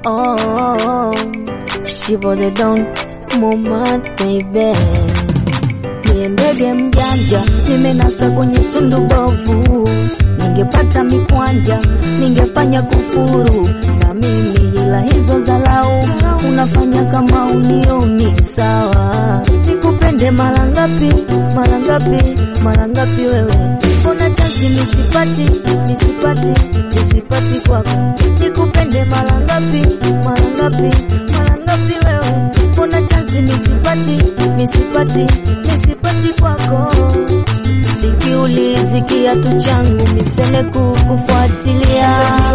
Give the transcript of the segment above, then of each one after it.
oh, shivo the don moment baby Niye ndege mjanja, nimenasa kwenye tundu bovu. Ningepata mikwanja, ningefanya kufuru na mimi, ila hizo zalau unafanya kama unioni sawa. Nikupende mara ngapi, mara ngapi, mara ngapi wewe? Mbona chansi nisipati, nisipati, nisipati kwako? Nikupende mara ngapi, mara ngapi, mara ngapi wewe? Mbona chansi nisipati, nisipati, nisipati kwako? Sikiulizi kiatu changu misele kukufuatilia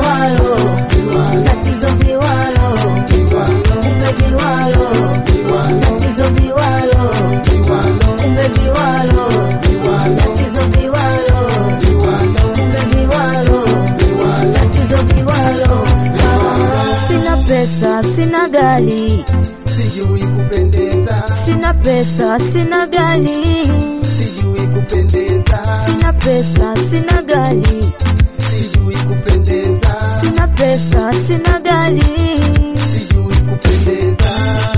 tatizo viwalo kumbe viwalo tatizo viwalo kumbe viwalo tatizo viwalo kumbe viwalo tatizo viwalo sina pesa sina gari sijui kupendeza, sina pesa sina gari sijui kupendeza, sina pesa sina gari sijui kupendeza, sina pesa sina gari sijui kupendeza.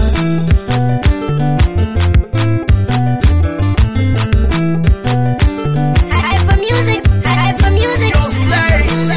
Hyper music, hyper music.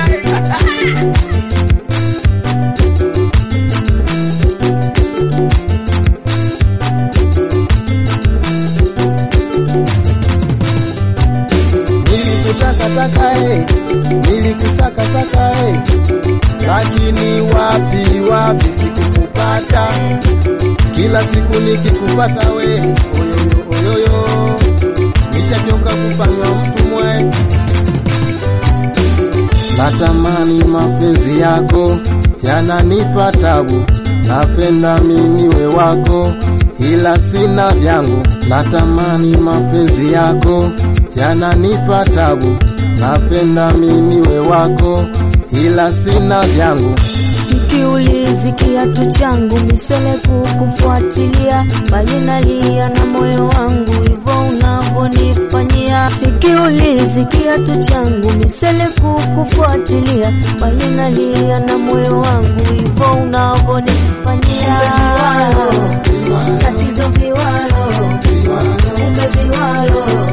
Nilikusakasaka eh, nilikusakasaka eh, lakini wapi wapi sikukupata. Kila siku nikikupata we oyoyo oyoyo, nishachoka kufanywa mtumwe. Natamani mapenzi yako yananipa tabu, napenda mimi niwe wako, ila sina vyangu. Natamani mapenzi yako yananipa tabu, napenda mimi niwe wako, ila sina vyangu. Sikiulizi kiatu changu misele kukufuatilia, bali nalia na moyo wangu hivyo unavyonifanyia. Sikiulizi kiatu changu misele kukufuatilia, bali nalia na moyo wangu hivyo unavyonifanyia. Tatizo viwalo, kumbe viwalo